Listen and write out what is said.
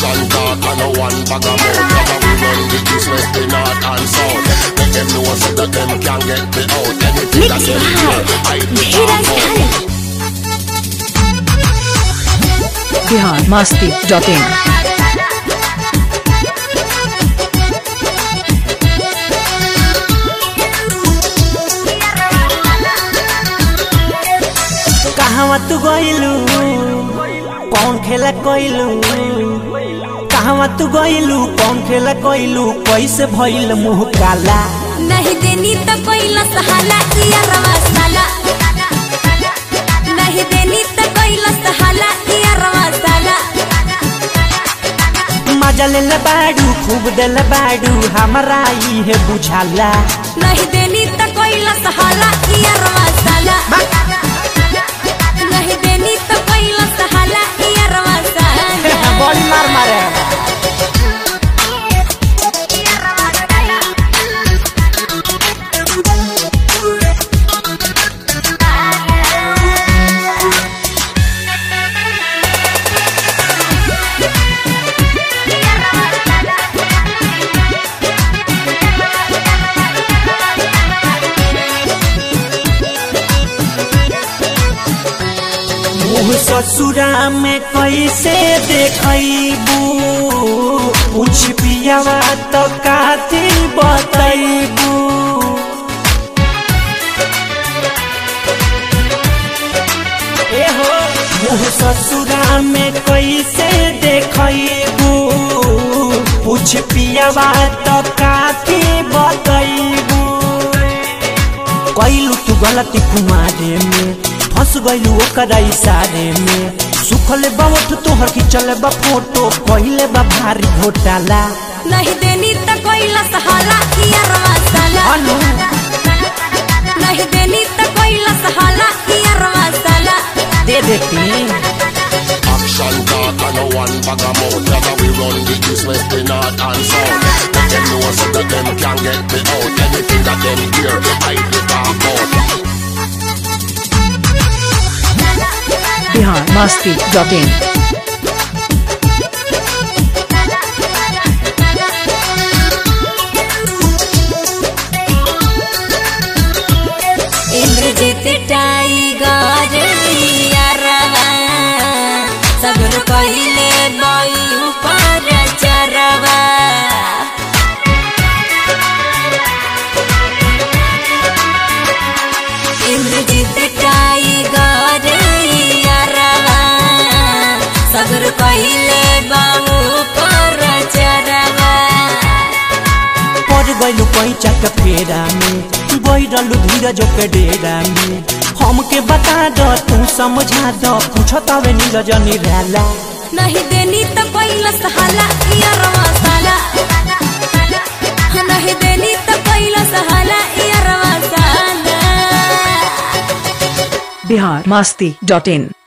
Action talk and no one bag of mouth. Never we run the east, west, the north and south. Make them know so that them can get me out. Anything that Mix them by hear, I do Dheeraj talk धन out. Bihar Masti dot in कहवा तू गइलू कौन खेला कइलू कहवा तू गइलू कौन खेला कइलू कैसे भइल मुंह काला नहीं देनी तो कोई लसहाला किया रवा साला नहीं देनी तो कोई लसहाला किया रवा साला मजा ले ले बाडू खूब दिल बाडू हमरा इहे बुझाला नहीं देनी तो कोई लसहाला किया रवा साला नहीं देनी तो कोई लसहाला किया रवा साला बड़ी मार मारे मुँह ससुरा में कैसे देखबू पूछ पियावा तो काथी बतैबू एहो मुँह ससुरा में कैसे देखबू पूछ पियावा तो काथी बतैबू कैलू तू गलती कुमारे में फंस गइलू ओकरा इशारे में सुखले बा ओठ तोहर खिंचले बा फोटो कहिले बा भारी घोटाला नहीं देनी तो कोई लसहाला किया रवा साला अनु नहीं देनी तो कोई लसहाला किया रवा साला दे देती Action talk and no one bag of mouth. Never we run the east, west, the north and south. Make them know so that them can get me out. Anything that them hear, I do talk out. Bihar Masti dot in Indrajeet tiger यारवा सगुन कहिले बई ऊपर चरवा Indrajit tiger यारवा सगुन कहिले बऊ ऊपर चरवा पड़ गइलू पैचा के फेरा में बैठलू धीरज के डेरा में हमके बता दो तू समझा दो पूछत हवे नीरज निराला नहीं देनी तो कोई लसहाला या रवा साला नहीं देनी तो कोई लसहाला या रवा साला बिहार मस्ती डॉट इन